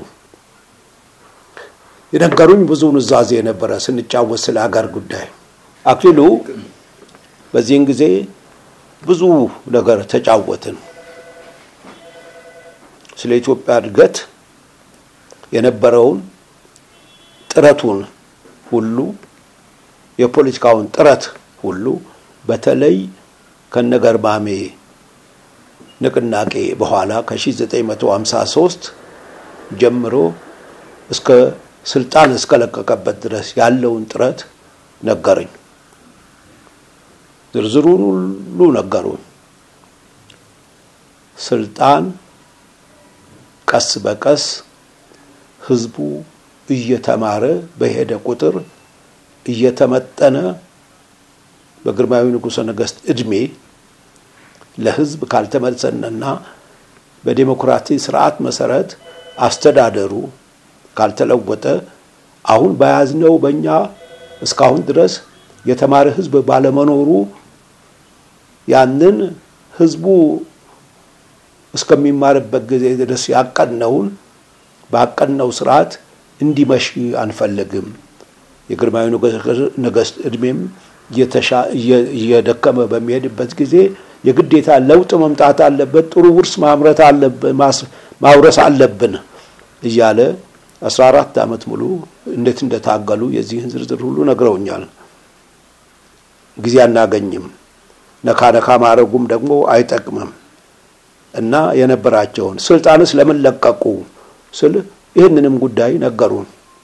የነገሩኝ ብዙ ኑዛዜ ነበረ ስንጫወት ስለ ሀገር ጉዳይ። አክሊሉ በዚህን ጊዜ ብዙ ነገር ተጫወትን። ስለ ኢትዮጵያ እድገት የነበረውን ጥረቱን ሁሉ የፖለቲካውን ጥረት ሁሉ በተለይ ከነገርማሜ ንቅናቄ በኋላ ከ1953 ጀምሮ እስከ ስልጣን እስከለቀቀበት ድረስ ያለውን ጥረት ነገረኝ። ዝርዝሩን ሁሉ ነገሩን። ስልጣን ቀስ በቀስ ህዝቡ እየተማረ በሄደ ቁጥር እየተመጠነ በግርማዊ ንጉሠ ነገሥት ዕድሜ ለህዝብ ካልተመሰነና በዴሞክራሲ ስርዓት መሰረት አስተዳደሩ ካልተለወጠ አሁን በያዝነው በእኛ እስካሁን ድረስ የተማረ ህዝብ ባለመኖሩ ያንን ህዝቡ እስከሚማርበት ጊዜ ድረስ ያቀነውን ባቀነው ስርዓት እንዲመሽ አንፈልግም። የግርማዊ ነገሥት ዕድሜም እየደከመ በሚሄድበት ጊዜ የግዴታ ለውጥ መምጣት አለበት፣ ጥሩ ውርስ ማምረት አለብን፣ ማውረስ አለብን እያለ አስራ አራት ዓመት ሙሉ እንዴት እንደታገሉ የዚህን ዝርዝር ሁሉ ነግረውኛል። ጊዜ አናገኝም፣ ነካ ነካ ማድረጉም ደግሞ አይጠቅምም እና የነበራቸውን ስልጣንስ ለምን ለቀቁ ስል ይህንንም ጉዳይ ነገሩን።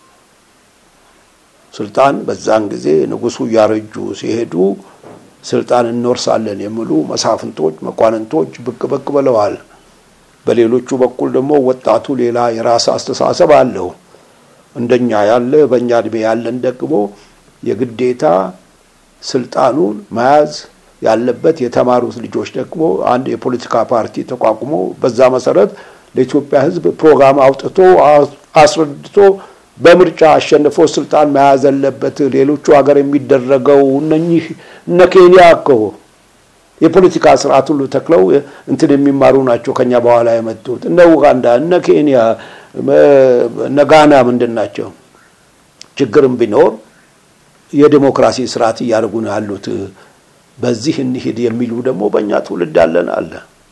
ስልጣን በዛን ጊዜ ንጉሱ እያረጁ ሲሄዱ ስልጣን እንወርሳለን የሚሉ መሳፍንቶች፣ መኳንንቶች ብቅ ብቅ ብለዋል። በሌሎቹ በኩል ደግሞ ወጣቱ ሌላ የራስ አስተሳሰብ አለው። እንደኛ ያለ በእኛ እድሜ ያለን ደግሞ የግዴታ ስልጣኑን መያዝ ያለበት የተማሩት ልጆች ደግሞ አንድ የፖለቲካ ፓርቲ ተቋቁሞ በዛ መሰረት ለኢትዮጵያ ሕዝብ ፕሮግራም አውጥቶ አስረድቶ በምርጫ አሸንፎ ስልጣን መያዝ አለበት። ሌሎቹ ሀገር የሚደረገው እነኚህ እነ ኬንያ እኮ የፖለቲካ ስርዓት ሁሉ ተክለው እንትን የሚማሩ ናቸው ከኛ በኋላ የመጡት እነ ኡጋንዳ፣ እነ ኬንያ፣ እነ ጋና ምንድን ናቸው? ችግርም ቢኖር የዲሞክራሲ ስርዓት እያደረጉ ነው ያሉት። በዚህ እንሂድ የሚሉ ደግሞ በእኛ ትውልድ አለን አለ።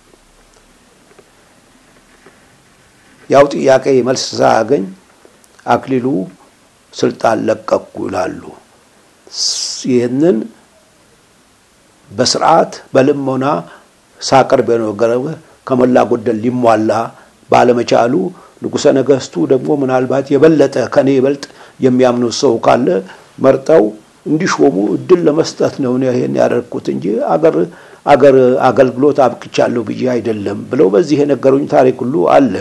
ያው ጥያቄ መልስ ሳያገኝ አክሊሉ ስልጣን ለቀኩ ይላሉ። ይህንን በስርዓት በልሞና ሳቀርብ የነገረው ከሞላ ጎደል ሊሟላ ባለመቻሉ ንጉሠ ነገሥቱ ደግሞ ምናልባት የበለጠ ከኔ ይበልጥ የሚያምኑት ሰው ካለ መርጠው እንዲሾሙ እድል ለመስጠት ነው ይሄን ያደርኩት እንጂ አገር አገር አገልግሎት አብቅቻለሁ ብዬ አይደለም ብለው በዚህ የነገሩኝ ታሪክ ሁሉ አለ።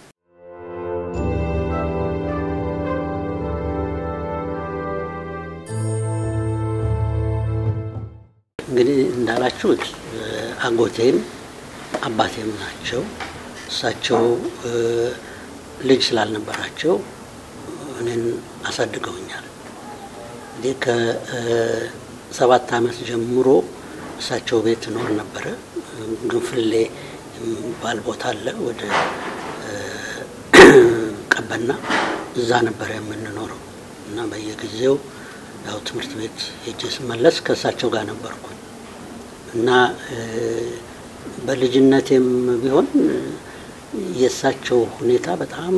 እንግዲህ እንዳላችሁት አጎቴም አባቴም ናቸው። እሳቸው ልጅ ስላልነበራቸው እኔን አሳድገውኛል። እንግዲህ ከሰባት ዓመት ጀምሮ እሳቸው ቤት እኖር ነበረ። ግንፍሌ የሚባል ቦታ አለ ወደ ቀበና፣ እዛ ነበረ የምንኖረው እና በየጊዜው ያው ትምህርት ቤት ሄጄ ስመለስ ከእሳቸው ጋር ነበርኩኝ እና በልጅነቴም ቢሆን የእሳቸው ሁኔታ በጣም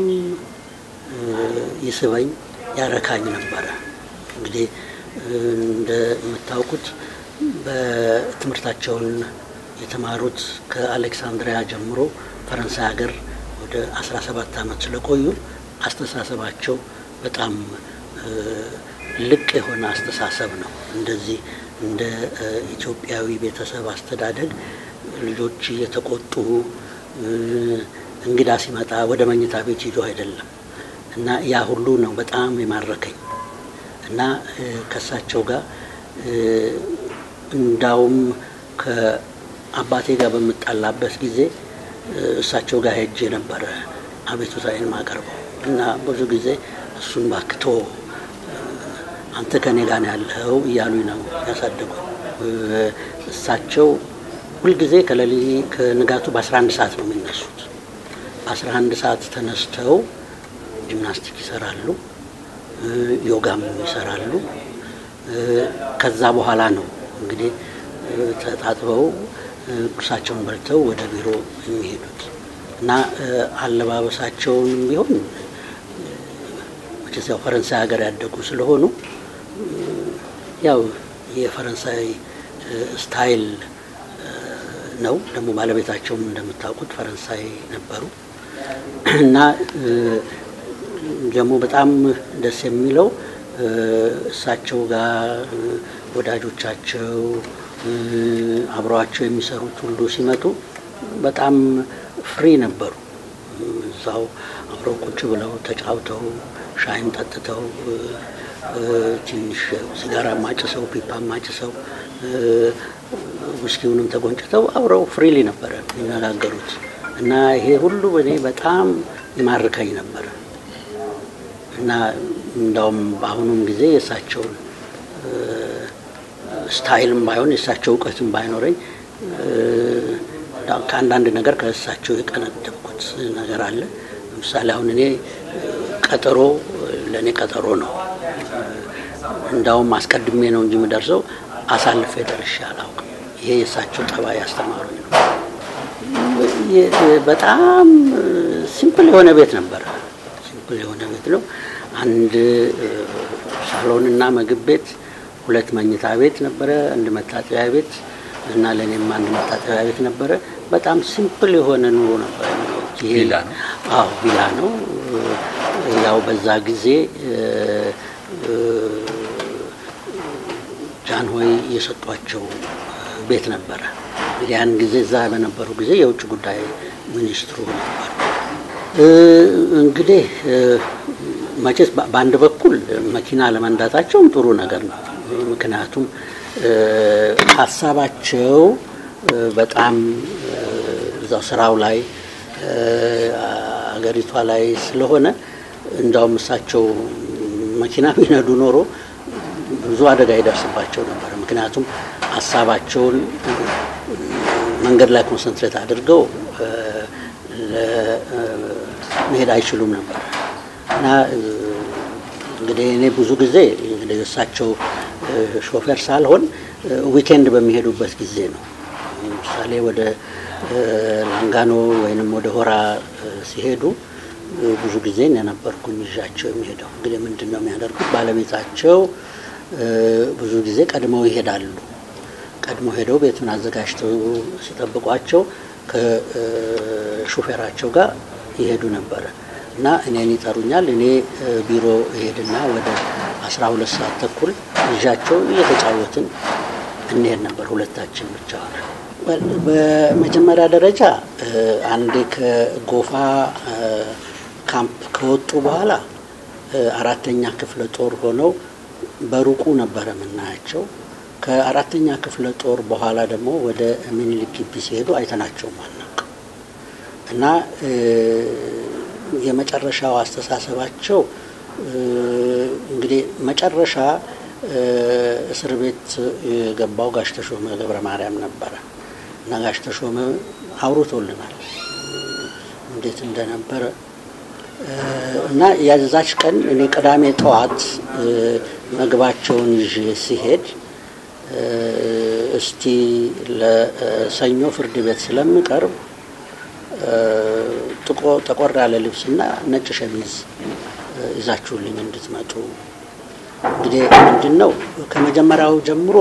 ይስበኝ ያረካኝ ነበረ። እንግዲህ እንደምታውቁት በትምህርታቸውን የተማሩት ከአሌክሳንድሪያ ጀምሮ ፈረንሳይ ሀገር ወደ 17 ዓመት ስለቆዩ አስተሳሰባቸው በጣም ልቅ የሆነ አስተሳሰብ ነው። እንደዚህ እንደ ኢትዮጵያዊ ቤተሰብ አስተዳደግ ልጆች እየተቆጡ እንግዳ ሲመጣ ወደ መኝታ ቤት ሂዶ አይደለም እና ያ ሁሉ ነው በጣም የማረከኝ እና ከእሳቸው ጋር እንዳውም ከአባቴ ጋር በምጣላበት ጊዜ እሳቸው ጋር ሄጄ ነበረ አቤቱታዬን ማቀርበው እና ብዙ ጊዜ እሱን ባክቶ አንተ ከኔ ጋር ነው ያለኸው እያሉኝ ነው ያሳደጉ። እሳቸው ሁልጊዜ ከሌሊት ከንጋቱ በ11 ሰዓት ነው የሚነሱት። በ11 ሰዓት ተነስተው ጂምናስቲክ ይሰራሉ፣ ዮጋም ይሰራሉ። ከዛ በኋላ ነው እንግዲህ ተጣጥበው ቁርሳቸውን በልተው ወደ ቢሮ የሚሄዱት እና አለባበሳቸውንም ቢሆን መቼስ ያው ፈረንሳይ ሀገር ያደጉ ስለሆኑ ያው የፈረንሳይ ስታይል ነው። ደግሞ ባለቤታቸውም እንደምታውቁት ፈረንሳይ ነበሩ እና ደግሞ በጣም ደስ የሚለው እሳቸው ጋር ወዳጆቻቸው አብረዋቸው የሚሰሩት ሁሉ ሲመጡ በጣም ፍሪ ነበሩ። እዛው አብረው ቁጭ ብለው ተጫውተው ሻይም ጠጥተው ትንሽ ሲጋራ ማጭሰው ፒፓ ማጭሰው ውስኪውንም ተጎንጭተው አብረው ፍሪሊ ነበረ የሚነጋገሩት እና ይሄ ሁሉ እኔ በጣም ይማርከኝ ነበረ እና እንዳውም በአሁኑም ጊዜ የእሳቸውን ስታይልም ባይሆን የእሳቸው እውቀትም ባይኖረኝ ከአንዳንድ ነገር ከእሳቸው የቀነደብኩት ነገር አለ። ለምሳሌ አሁን እኔ ቀጠሮ ለእኔ ቀጠሮ ነው። እንዳውም አስቀድሜ ነው እንጂ የምደርሰው አሳልፌ ደርሼ አላውቅም። ይሄ የእሳቸው ጠባይ ያስተማሩኝ ነው። በጣም ሲምፕል የሆነ ቤት ነበረ። ሲምፕል የሆነ ቤት ነው። አንድ ሳሎንና ምግብ ቤት፣ ሁለት መኝታ ቤት ነበረ፣ አንድ መታጠቢያ ቤት እና ለእኔም አንድ መታጠቢያ ቤት ነበረ። በጣም ሲምፕል የሆነ ኑሮ ነበረ። ቪላ ነው? አዎ ቪላ ነው። ያው በዛ ጊዜ ጃንሆይ የሰጧቸው ቤት ነበረ። ያን ጊዜ እዛ በነበሩ ጊዜ የውጭ ጉዳይ ሚኒስትሩ ነበሩ። እንግዲህ መቼስ በአንድ በኩል መኪና ለመንዳታቸውም ጥሩ ነገር ነው። ምክንያቱም ሀሳባቸው በጣም እዛው ስራው ላይ አገሪቷ ላይ ስለሆነ እንዳውም እሳቸው መኪና ቢነዱ ኖሮ ብዙ አደጋ ይደርስባቸው ነበር። ምክንያቱም ሀሳባቸውን መንገድ ላይ ኮንሰንትሬት አድርገው መሄድ አይችሉም ነበር እና እንግዲህ እኔ ብዙ ጊዜ እንግዲህ እሳቸው ሾፌር ሳልሆን ዊኬንድ በሚሄዱበት ጊዜ ነው። ለምሳሌ ወደ ላንጋኖ ወይንም ወደ ሆራ ሲሄዱ ብዙ ጊዜ የነበርኩኝ ይዣቸው የሚሄደው። እንግዲህ ምንድን ነው የሚያደርጉት? ባለቤታቸው ብዙ ጊዜ ቀድመው ይሄዳሉ። ቀድሞ ሄደው ቤቱን አዘጋጅተው ሲጠብቋቸው ከሹፌራቸው ጋር ይሄዱ ነበረ እና እኔን ይጠሩኛል። እኔ ቢሮ እሄድና ወደ አስራ ሁለት ሰዓት ተኩል ይዣቸው እየተጫወትን እንሄድ ነበር፣ ሁለታችን ብቻ ሆነ። በመጀመሪያ ደረጃ አንዴ ከጎፋ ካምፕ ከወጡ በኋላ አራተኛ ክፍለ ጦር ሆነው በሩቁ ነበረ የምናያቸው። ከአራተኛ ክፍለ ጦር በኋላ ደግሞ ወደ ሚኒሊክ ግቢ ሲሄዱ አይተናቸውም አናውቅም እና የመጨረሻው አስተሳሰባቸው እንግዲህ መጨረሻ እስር ቤት የገባው ጋሽ ተሾመ ገብረ ማርያም ነበረ እና ጋሽ ተሾመ አውርቶልናል እንዴት እንደነበረ እና ያዛች ቀን እኔ ቅዳሜ ጠዋት ምግባቸውን ይዤ ሲሄድ እስቲ ለሰኞ ፍርድ ቤት ስለምቀርብ ጠቆር ያለ ልብስና ነጭ ሸሚዝ ይዛችሁልኝ እንድትመጡ። እንግዲህ ምንድን ነው ከመጀመሪያው ጀምሮ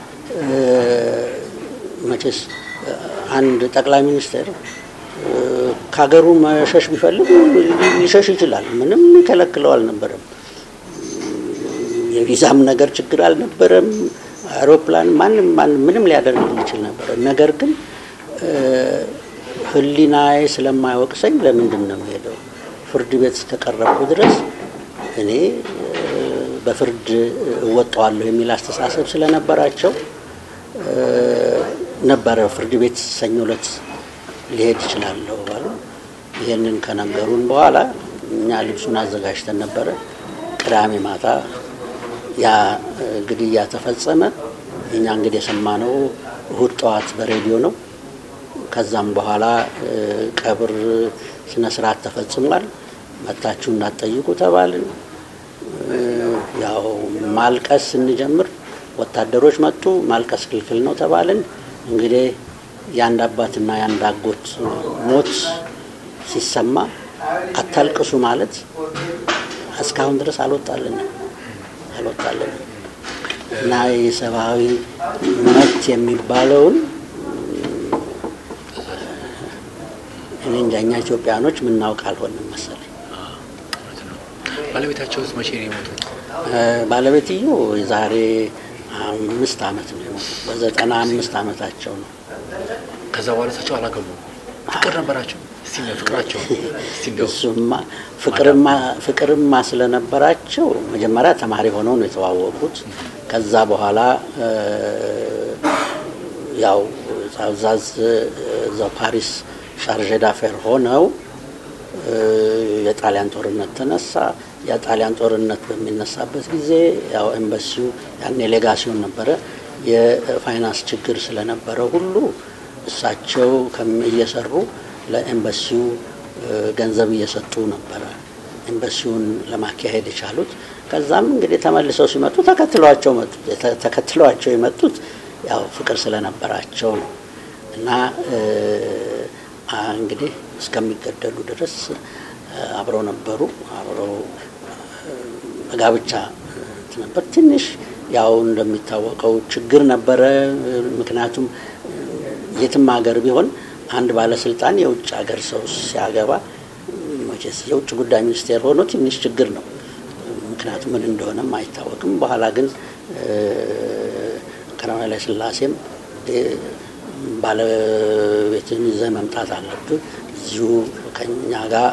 መቼስ አንድ ጠቅላይ ሚኒስትር ከሀገሩ መሸሽ ቢፈልግ ሊሸሽ ይችላል። ምንም ይከለክለው አልነበረም። የቪዛም ነገር ችግር አልነበረም። አውሮፕላን ማንም ማንም ምንም ሊያደርግ ይችል ነበረ። ነገር ግን ሕሊናዬ ስለማይወቅሰኝ ለምንድን ነው የምሄደው? ፍርድ ቤት እስከቀረብኩ ድረስ እኔ በፍርድ እወጣዋለሁ የሚል አስተሳሰብ ስለነበራቸው ነበረ ፍርድ ቤት ሰኞ ዕለት ሊሄድ ይችላለሁ ባሉ። ይህንን ከነገሩን በኋላ እኛ ልብሱን አዘጋጅተን ነበረ። ቅዳሜ ማታ ያ ግድያ ተፈጸመ። እኛ እንግዲህ የሰማነው እሁድ ጠዋት በሬዲዮ ነው። ከዛም በኋላ ቀብር ስነ ስርዓት ተፈጽሟል። መታችሁ እንዳትጠይቁ ተባልን። ያው ማልቀስ ስንጀምር ወታደሮች መጡ። ማልቀስ ክልክል ነው ተባልን። እንግዲህ የአንድ አባትና የአንድ አጎት ሞት ሲሰማ አታልቅሱ ማለት እስካሁን ድረስ አልወጣልንም አልወጣልንም እና የሰብአዊ መብት የሚባለውን እኔ እንጃ እኛ ኢትዮጵያኖች ምናውቅ አልሆንም መሰለኝ። ባለቤታቸውስ መቼ ነው የሞቱት? ባለቤትዮ የዛሬ አምስት ዓመት ነው የሞቱት። በዘጠና አምስት ዓመታቸው ነው። ከዛ በኋላ እሳቸው አላገቡም። ፍቅር ነበራቸው? እስቲ ነው ፍቅራቸው እስቲ እንደው እሱማ ፍቅርማ ፍቅርማ ስለነበራቸው መጀመሪያ ተማሪ ሆነው ነው የተዋወቁት። ከዛ በኋላ ያው ዛዝ እዛው ፓሪስ ሻርዤ ዳፌር ሆነው የጣሊያን ጦርነት ተነሳ። የጣሊያን ጦርነት በሚነሳበት ጊዜ ያው ኤምባሲው ያኔ ሌጋሲዮን ነበረ። የፋይናንስ ችግር ስለነበረ ሁሉ እሳቸው እየሰሩ ለኤምባሲው ገንዘብ እየሰጡ ነበረ ኤምባሲውን ለማካሄድ የቻሉት። ከዛም እንግዲህ ተመልሰው ሲመጡ ተከትለዋቸው መጡ። ተከትለዋቸው የመጡት ያው ፍቅር ስለነበራቸው ነው እና እንግዲህ እስከሚገደሉ ድረስ አብረው ነበሩ። አብረው በጋብቻ ነበር። ትንሽ ያው እንደሚታወቀው ችግር ነበረ። ምክንያቱም የትም ሀገር ቢሆን አንድ ባለስልጣን የውጭ ሀገር ሰው ሲያገባ መቼስ የውጭ ጉዳይ ሚኒስቴር ሆኖ ትንሽ ችግር ነው። ምክንያቱም ምን እንደሆነም አይታወቅም። በኋላ ግን ቀዳማዊ ኃይለ ሥላሴም ባለቤትን ይዘህ መምጣት አለብህ እዚሁ ከኛ ጋር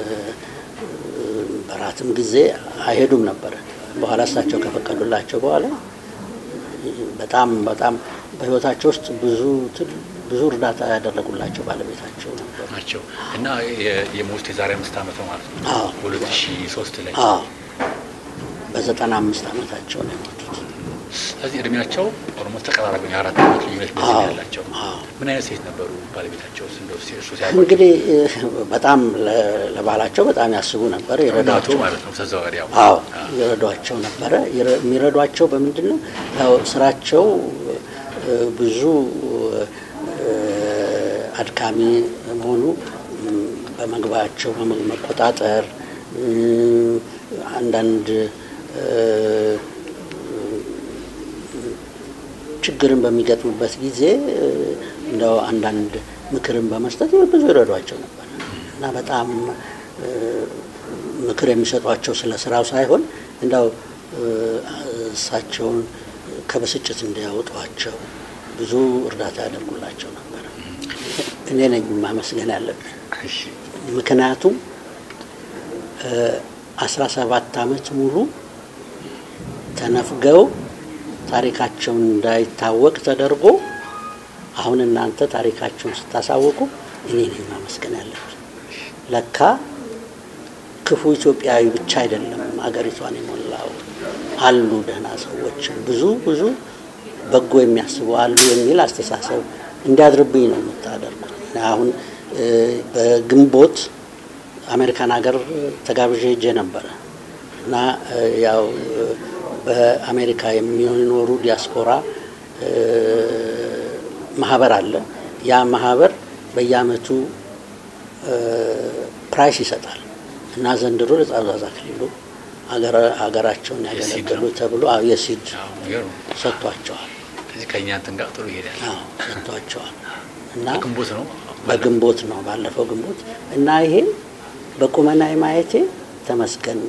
በራትም ጊዜ አይሄዱም ነበረ። በኋላ እሳቸው ከፈቀዱላቸው በኋላ በጣም በጣም በህይወታቸው ውስጥ ብዙ ብዙ እርዳታ ያደረጉላቸው ባለቤታቸው ነበሩ ናቸው እና የሞቱት የዛሬ አምስት ዓመት ነው ማለት ነው። አዎ። ሁለት ሺ ሶስት ላይ አዎ በዘጠና አምስት ዓመታቸው ነው የሞቱት። ስለዚህ እድሜያቸው ኦልሞስት ተቀራራቢ ነው። የአራት ዓመት ልዩነት ነው አዎ፣ ያላቸው። አዎ። ምን አይነት ሴት ነበሩ ባለቤታቸው? እንደው እሱ ሲያውቋቸው እንግዲህ በጣም ለ- ለባላቸው በጣም ያስቡ ነበር፣ እናቱ ይረዷቸው ማለት ነው ተዘዋዋሪ ያው አዎ ይረዷቸው ነበረ። ይረ- የሚረዷቸው በምንድን ነው? ያው ስራቸው እ፣ ብዙ እ፣ አድካሚ መሆኑ እም፣ በመግባቸው በመ- መቆጣጠር እ፣ አንዳንድ እ፣ ችግርን በሚገጥሙበት ጊዜ እ፣ እንደው አንዳንድ ምክርን በመስጠት ብዙ ይረዷቸው ነበር እና በጣም እ፣ ምክር የሚሰጧቸው ስለ ስራው ሳይሆን እንደው እ፣ እሳቸውን ከብስጭት እንዲያወጧቸው ብዙ እርዳታ ያደርጉላቸው ነበር። እኔ ነኝ ማመስገን ያለብን። እሺ ምክንያቱም አስራ ሰባት አመት ሙሉ ተነፍገው ታሪካቸውን እንዳይታወቅ ተደርጎ አሁን እናንተ ታሪካቸውን ስታሳውቁ እኔ ነኝ ማመስገን ያለብን። ለካ ክፉ ኢትዮጵያዊ ብቻ አይደለም አገሪቷን የሞላው አሉ ደህና ሰዎች ብዙ ብዙ በጎ የሚያስቡ አሉ የሚል አስተሳሰብ እንዲያድርብኝ ነው የምታደርጉት። አሁን በግንቦት አሜሪካን ሀገር ተጋብዤ ሄጄ ነበረ እና ያው በአሜሪካ የሚኖሩ ዲያስፖራ ማህበር አለ። ያ ማህበር በየአመቱ ፕራይስ ይሰጣል እና ዘንድሮ ለጻዛዛ ክልሉ ሀገራቸውን ያገለገሉ ተብሎ የሲድ ሰጥቷቸዋል። ከዚህ ከእኛ እንትን ጋር ጥሩ ይሄዳል። ሰጥቷቸዋል እና ግንቦት ነው በግንቦት ነው ባለፈው ግንቦት እና ይሄ በቁመና ማየቴ ተመስገን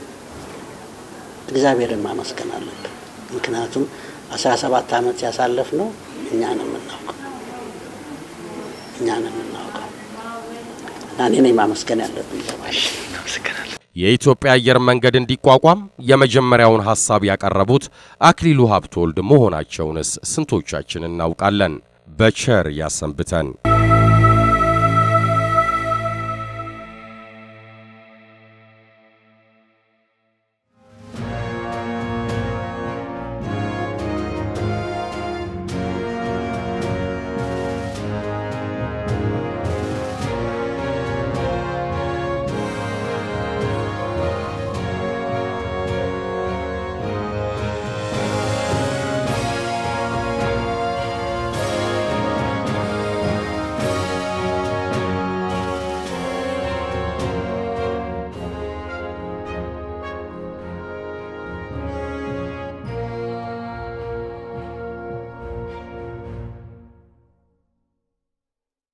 እግዚአብሔርን ማመስገን አለብን። ምክንያቱም አስራ ሰባት ዓመት ያሳለፍ ነው እኛ ነው የምናውቀው እኛ ነው የምናውቀው እና እኔ ነኝ ማመስገን ያለብን ለማለት እናመሰግናለን። የኢትዮጵያ አየር መንገድ እንዲቋቋም የመጀመሪያውን ሐሳብ ያቀረቡት አክሊሉ ሀብተወልድ መሆናቸውንስ ስንቶቻችን እናውቃለን? በቸር ያሰንብተን።